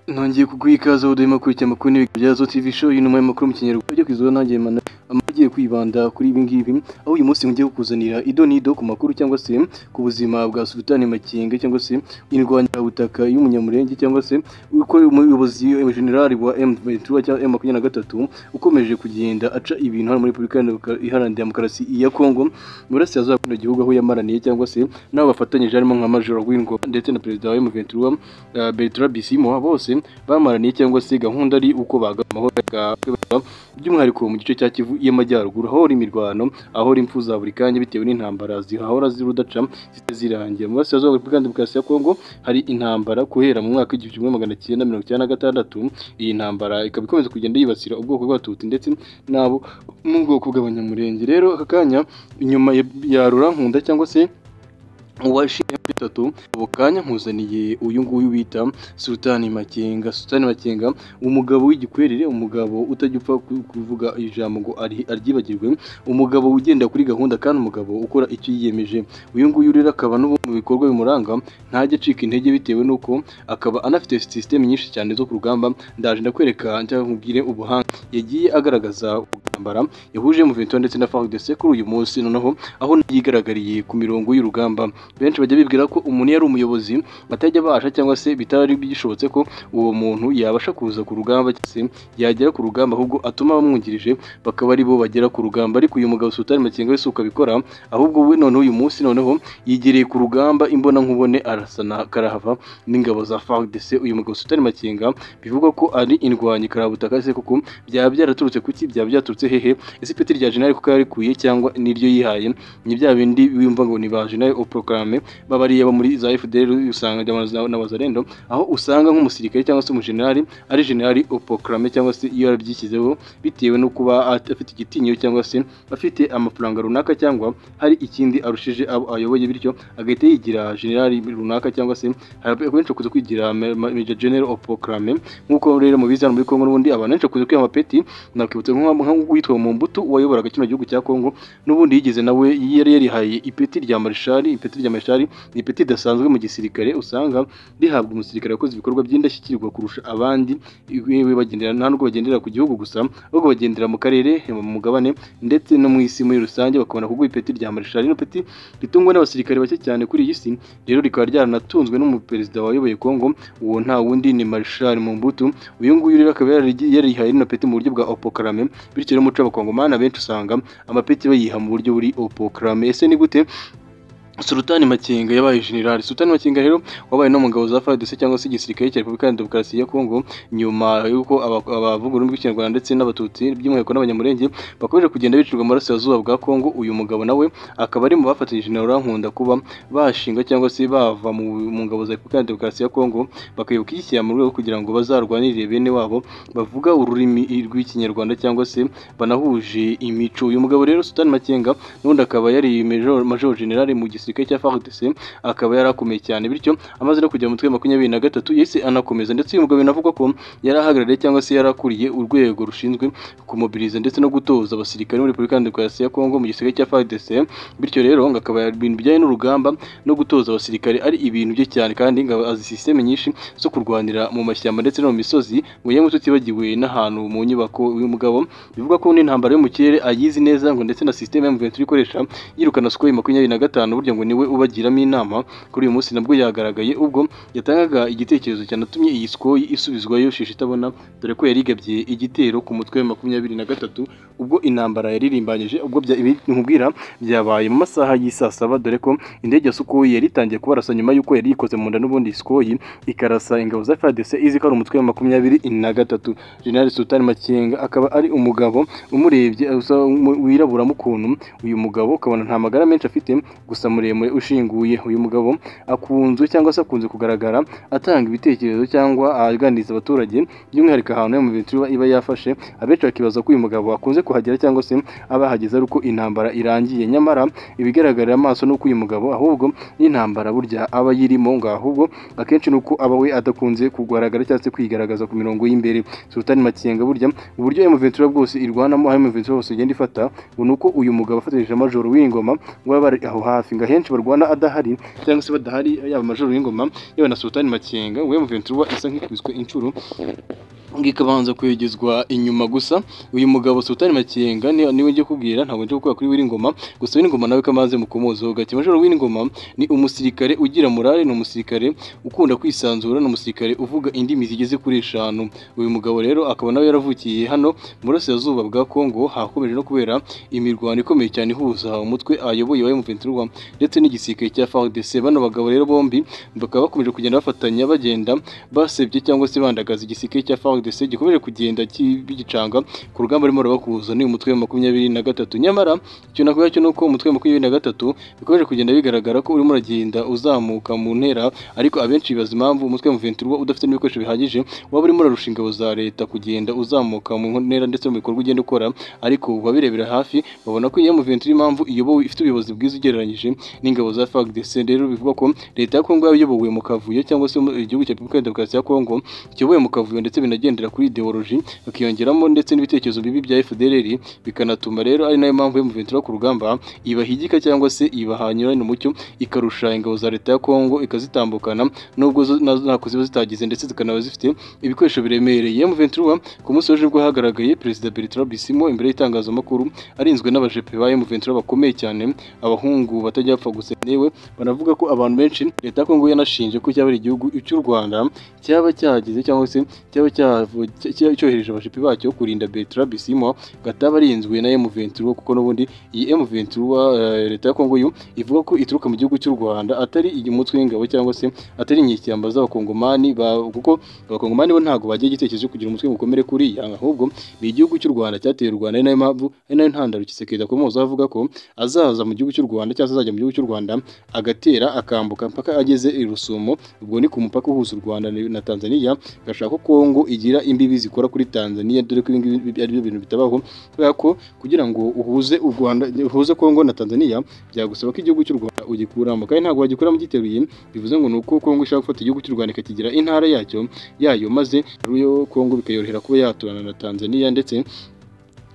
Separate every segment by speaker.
Speaker 1: nongeye kuguha ikaze aho duhema kurikira amakuru n'ibiganiro bya Zo TV show yino mu makuru mu kinyarwanda byo kwizwa nanjye mana amagiye kwibanda kuri ibi ngibi aho uyu munsi ngiye kukuzanira ido n'ido ku makuru cyangwa se ku buzima bwa Sultani Makinga cyangwa se indwanirabutaka y'umunyamurenge cyangwa se uko umuyobozi generali wa M23 cyangwa M23 ukomeje kugenda aca ibintu hano muri Repubulika Iharanira Demokarasi ya Kongo mu burasirazuba bw'ino gihugu aho yamaraniye cyangwa se n'abo bafatanyije harimo nka Major Wingoma ndetse na Perezida wa M23 uh, Bertrand Bisimwa bose bamaraniye cyangwa se gahunda ari uko baga amahoro yakabera by'umwihariko mu gice cya Kivu y'amajyaruguru aho imirwano aho impfu za buri kanya bitewe n'intambara zihahora zirudaca zirangira mu burasirazuba bwa Repubulika Demokarasi ya Kongo hari intambara guhera mu mwaka w'igihumbi kimwe magana cyenda mirongo icyenda na gatandatu iyi ntambara ikaba ikomeza kugenda yibasira ubwoko bw'abatutsi ndetse n'abo mu bwoko bw'abanyamurenge rero aka kanya inyuma ya- ya rurankunda cyangwa se uwashinga bitatu ubu kanya nkuzaniye uyu nguyu bita Sultani Makenga Sultani Makenga umugabo w'igikwerere umugabo utajya upfa ku- kuvuga ijambo ngo ari- aryibagirwe umugabo ugenda kuri gahunda kandi umugabo ukora icyo yiyemeje uyu nguyu rero akaba n'ubu mu bikorwa bimuranga ntajya acika intege bitewe n'uko akaba anafite sisiteme nyinshi cyane zo ku rugamba ndaje ndakwereka cyangwa nkubwire ubuhanga yagiye agaragaza ubwambara yahuje mu Ventura ndetse na FARDC kuri uyu munsi noneho aho yigaragariye ku mirongo y'urugamba benshi bajya bibwira ko umuntu iyo ari umuyobozi batajya basha cyangwa se bitari bishobotse ko uwo muntu yabasha kuza ku rugamba cyangwa se yagera ku rugamba ahubwo atuma abamwungirije bakaba ari bo bagera ku rugamba ariko uyu mugabo Sultan Makenga we si uko abikora ahubwo we noneho uyu munsi noneho yigereye ku rugamba imbona nkubone arasana karahava n'ingabo za FARDC uyu mugabo Sultan Makenga bivugwa ko ari indwanyi karabutaka se koko byaba byaraturutse kuki byaba byaraturutse hehe ese ipeti rya jenerali kuko yarikuye cyangwa niryo yihaye ni bya bindi wumva ngo ni ba jenerali au proclame babariye abo muri za FDL usanga ry'amazi n'abazarendo aho usanga nk'umusirikare cyangwa se umujenerali ari jenerali au proclame cyangwa se iyo yarabyishyizeho bitewe no kuba afite igitinyo cyangwa se afite amafaranga runaka cyangwa hari ikindi arushije abo ayoboye bityo agahita yigira jenerali runaka cyangwa se hari benshi bakunze kwigira ma- ma- major general au proclame nk'uko rero mubizi hano muri Kongo n'ubundi abantu benshi bakunze kwiha amapeti nakwibutsa nk'uwitwa mu mbuto wayoboraga kino gihugu cya Kongo n'ubundi yigeze nawe yari yarihaye ipeti rya marishali ipeti rya marishali ni ipeti ridasanzwe mu gisirikare usanga rihabwa umusirikare wakoze ibikorwa by'indashyikirwa kurusha abandi yewe bagendera nta nubwo bagendera ku gihugu gusa ahubwo bagendera mu karere mu mugabane ndetse no mu isi muri rusange bakabona kuguha ipeti rya marishali ino peti ritungwa n'abasirikare bake cyane kuri iyi si rero rikaba ryaranatunzwe n'umuperezida wayoboye Kongo uwo nta wundi ni marishali Mobutu uyu nguyu rero akaba yarigi- yarihaye rino peti mu buryo bwa opokarame bityo rero umuco w'abakongomani benshi usanga amapeti bayiha mu buryo buri opokarame ese ni gute Sultani Makenga yabaye general Sultani Makenga rero wabaye no mugabo za FARDC cyangwa se igisirikare cya Repubulika Iharanira Demokarasi ya Kongo nyuma y'uko aba- abavuga ururimi rw'ikinyarwanda ndetse n'abatutsi by'umwihariko n'abanyamurenge bakomeje kugenda bicirwa mu burasirazuba bwa Kongo uyu mugabo nawe akaba ari mu bafatanyije na Rurankunda kuba bashinga cyangwa se bava mu mu ngabo za Repubulika Iharanira Demokarasi ya Kongo bakayoboka ishyira mu rwego kugira ngo bazarwanirire bene wabo bavuga ururimi rw'ikinyarwanda cyangwa se banahuje imico uyu mugabo rero Sultani Makenga n'ubundi akaba yari major, major general mu gisirikare cya FARDC akaba yarakomeye cyane bityo amaze no kujya mu mutwe wa makumyabiri na gatatu yahise anakomeza ndetse uyu mugabo binavugwa ko yari ahagarariye cyangwa se yarakuriye urwego rushinzwe kumobiriza ndetse no gutoza abasirikare muri Repubulika Iharanira Demokarasi ya Kongo mu gisirikare cya FARDC bityo rero ngo akaba ibintu bijyanye n'urugamba no gutoza abasirikare ari ibintu bye cyane kandi ngo azi systeme nyinshi zo kurwanira mu mashyamba ndetse no mu misozi mu yemwe tutibagiwe n'ahantu mu nyubako uyu mugabo bivuga ko n'intambara yo mu kirere ayizi neza ngo ndetse na systeme ya M23 ikoresha yirukana Sukhoi makumyabiri na gatanu burya ngo niwe ubagiramo inama kuri uyu munsi nabwo yagaragaye ubwo yatangaga igitekerezo cyanatumye iyi Sukhoi isubizwayo shishi itabona dore ko yarigabye igitero ku mutwe wa makumyabiri na gatatu ubwo intambara yaririmbanyije ubwo bya- ibi nkubwira byabaye mu masaha y'isaa saba dore ko indege ya Sukhoi yari itangiye kubarasa nyuma y'uko yari yikoze mu nda n'ubundi Sukhoi ikarasa ingabo za FARDC izi ko ari umutwe wa makumyabiri na gatatu General Sultan Makenga akaba ari umugabo umurebye usa nk'umu- wirabura mukuntu uyu mugabo ukabona nta magara menshi afite gusa muremure ushinguye uyu mugabo akunzwe cyangwa se akunze kugaragara atanga ibitekerezo cyangwa aganiriza abaturage by'umwihariko ahantu mu bitiro iba yafashe abenshi bakibaza ko uyu mugabo akunze kuhagera cyangwa se abahageze ari uko intambara irangiye nyamara ibigaragarira amaso ni uko uyu mugabo ahubwo n'intambara burya aba yirimo ngo ahubwo akenshi ni uko aba we adakunze kugaragara cyangwa se kwigaragaza ku mirongo y'imbere Sultani Makenga burya uburyo M23 bwose irwanamo aho M23 bose igenda ifata ngo ni uko uyu mugabo afatanyije Major w'ingoma ngo baba bari aho hafi ngo ahenze henshi barwana adahari cyangwa se badahari yaba amajoro y'ingoma yaba na sultani makenga we muventi ruba isa nk'ikubiswe inshuro ngikabanza kwegezwa inyuma gusa uyu mugabo Sultani Makenga ni niwe ngiye kubwira ntabwo nje gukora kuri w'ingoma gusa w'ingoma nawe kamaze mukomozo gati majoro w'ingoma ni umusirikare ugira morale ni umusirikare ukunda kwisanzura ni umusirikare uvuga indimi zigeze kuri eshanu uyu mugabo rero akaba nawe yaravukiye hano mu burasirazuba bwa Kongo hakomeje no kubera imirwano ikomeye cyane ihuza umutwe ayoboye wa M23 ndetse n'igisirikare cya FARDC bano bagabo rero bombi bakaba bakomeje kugenda bafatanya bagenda basebye cyangwa se bandagaza igisirikare cya FARDC FARDC gikomeje kugenda bigicanga ku rugamba rurimo rubakuza ni umutwe wa makumyabiri na gatatu nyamara icyo nakuvuga cyo ni uko umutwe wa makumyabiri na gatatu bikomeje kugenda bigaragara ko urimo uragenda uzamuka mu ntera ariko abenshi bibaza impamvu umutwe wa ventura udafite n'ibikoresho bihagije waba urimo urarusha ingabo za leta kugenda uzamuka mu ntera ndetse no mu bikorwa ugenda ukora ariko babirebera hafi babona ko iyo ventura impamvu iyobowe ifite ubuyobozi bwiza ugereranyije n'ingabo za FARDC rero bivugwa ko leta ya Kongo yayobowe mu kavuyo cyangwa se igihugu cya Repubulika ya Demokarasi ya Kongo kiyobowe mu kavuyo ndetse binagenda bagendera kuri ideology bakiyongeramo ndetse n'ibitekerezo bibi bya FDLR bikanatuma rero ari nayo mpamvu y'umuventura ku rugamba ibahigika cyangwa se ibahanyurana umucyo ikarusha ingabo za leta ya Kongo ikazitambukana nubwo zo- na- ntako ziba zitagize ndetse zikanaba zifite ibikoresho biremereye M23 ku munsi w'ejo nibwo hagaragaye perezida Bertrand Bisimwo imbere y'itangazamakuru arinzwe n'abajepe ba M23 bakomeye cyane abahungu batajya bapfa gusa yewe banavuga ko abantu benshi leta ya Kongo yanashinje ko cyaba ari igihugu cy'u Rwanda cyaba cyagize cyangwa se cyaba cyavu- cya- cya- cyohereje abashipi bacyo kurinda Bertrand Bisimwa gataba arinzwe na M23 kuko n'ubundi iyi M23 eh, leta ya Kongo yo ivuga ko ituruka mu gihugu cy'u Rwanda atari umutwe w'ingabo cyangwa se atari inyishyamba z'abakongomani ba- kuko abakongomani bo ntabwo bagiye igitekerezo cyo kugira umutwe mukomere kuri iyi ahubwo ni igihugu cy'u Rwanda cyateye u Rwanda ari nayo mpamvu ari nayo ntandaro kisekeza komoza avuga ko azaza mu gihugu cy'u Rwanda cyangwa se azajya mu gihugu cy'u Rwanda agatera akambuka mpaka ageze i Rusumo ubwo ni ku mupaka uhuza u Rwanda na Tanzania gashaka ko Kongo igira imbibi zikora kuri Tanzania dore ko ibi ngibi ari byo bintu bitabaho kubera ko kugira ngo uhuze u Rwanda uhuze Kongo na Tanzania byagusaba ko igihugu cy'u Rwanda ugikuramo kandi ntabwo wagikuramo giteruye bivuze ngo ni uko Kongo ishaka gufata igihugu cy'u Rwanda ikakigira intara yacyo yayo maze ariyo Kongo bikayorohera kuba yaturana na Tanzania ndetse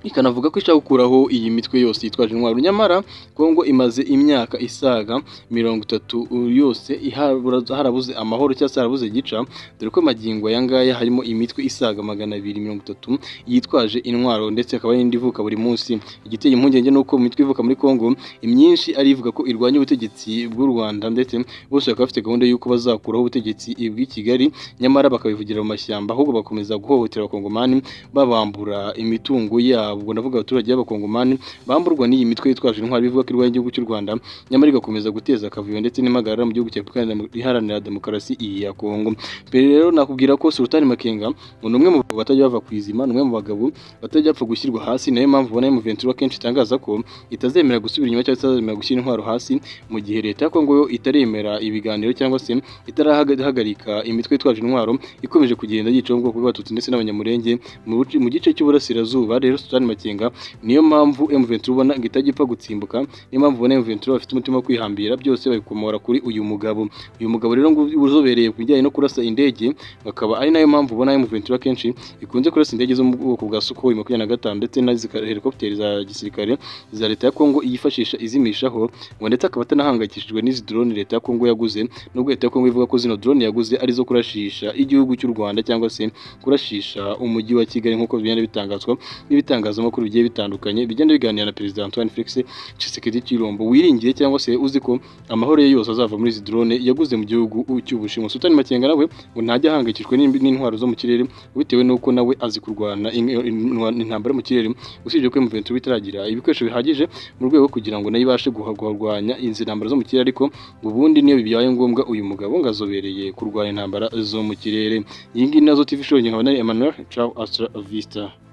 Speaker 1: ikanavuga ko ishaka gukuraho iyi mitwe yose yitwaje intwaro nyamara Kongo imaze imyaka isaga mirongo itatu yose ihabura- harabuze amahoro cyangwa se harabuze gica dore ko magingo aya ngaya harimo imitwe isaga magana abiri mirongo itatu yitwaje intwaro ndetse hakaba n'indi ivuka buri munsi igiteye impungenge ni uko mu mitwe ivuka muri Kongo imyinshi ari ivuga ko irwanya ubutegetsi bw'u Rwanda ndetse bose bakaba bafite gahunda y'uko bazakuraho ubutegetsi bw'i Kigali nyamara bakabivugira mu mashyamba ahubwo bakomeza guhohotera abakongomani babambura imitungo yabo ubwo ndavuga abaturage b'abakongomani bamburwa n'iyi mitwe yitwaje intwaro ivuga ko irwanya igihugu cy'u Rwanda nyamara igakomeza guteza akavuyo ndetse n'impagarara mu gihugu cya Repubulika Iharanira- Iharanira Demokarasi iyi ya Kongo mbere rero nakubwira ko Sultani Makenga ngo ni umwe mu bagabo batajya bava ku izima ni umwe mu bagabo batajya bapfa gushyirwa hasi nayo mpamvu ubona M23 akenshi itangaza ko itazemera gusubira inyuma cyangwa se itazemera gushyira intwaro hasi mu gihe leta ya Kongo yo itaremera ibiganiro cyangwa se itarahagarika imitwe itwaje intwaro ikomeje kugenda yica ubwoko bw'abatutsi ndetse n'abanyamurenge mu buci- mu gice cy'uburasirazuba rero Sultani Makenga niyo mpamvu M23 ubona ngo itajya gutsimbuka niyo mpamvu ubona M23 bafite umutima wo kwihambira byose babikomora kuri uyu mugabo uyu mugabo rero ngo uzobereye ku bijyanye no kurasa indege akaba ari nayo mpamvu ubona M23 akenshi ikunze kurasa indege zo mu bwoko bwa Sukhoi makumyabiri na gatanu ndetse na zika- helicopter za gisirikare za leta ya Kongo yifashisha izimishaho ngo ndetse akaba atanahangayikishijwe n'izi drone leta ya Kongo yaguze nubwo leta ya Kongo ivuga ko zino drone yaguze ari zo kurashisha igihugu cy'u Rwanda cyangwa se kurashisha umujyi wa Kigali nk'uko bigenda bitangazwa n'ibitangazamakuru bigiye bitandukanye bigenda biganira na Perezida Antoine Felix Tshisekedi Chilombo wiringiye cyangwa se uzi ko amahoro ye yose azava muri izi drone yaguze mu gihugu cy'Ubushinwa Sultani Makenga nawe ngo ntajya ahangayikishijwe n'imbi- n'intwaro zo mu kirere bitewe n'uko nawe azi kurwana in- in- intambara mu kirere usibye ko M23 itaragira ibikoresho bihagije mu rwego rwo kugira ngo nayo ibashe guha- guharwanya izi ntambara zo mu kirere ariko ubundi niyo bibaye ngombwa uyu mugabo ngo azobereye kurwanya intambara zo mu kirere iyi ngiyi nazo TV show nkaba nari Emmanuel ciao hasta la vista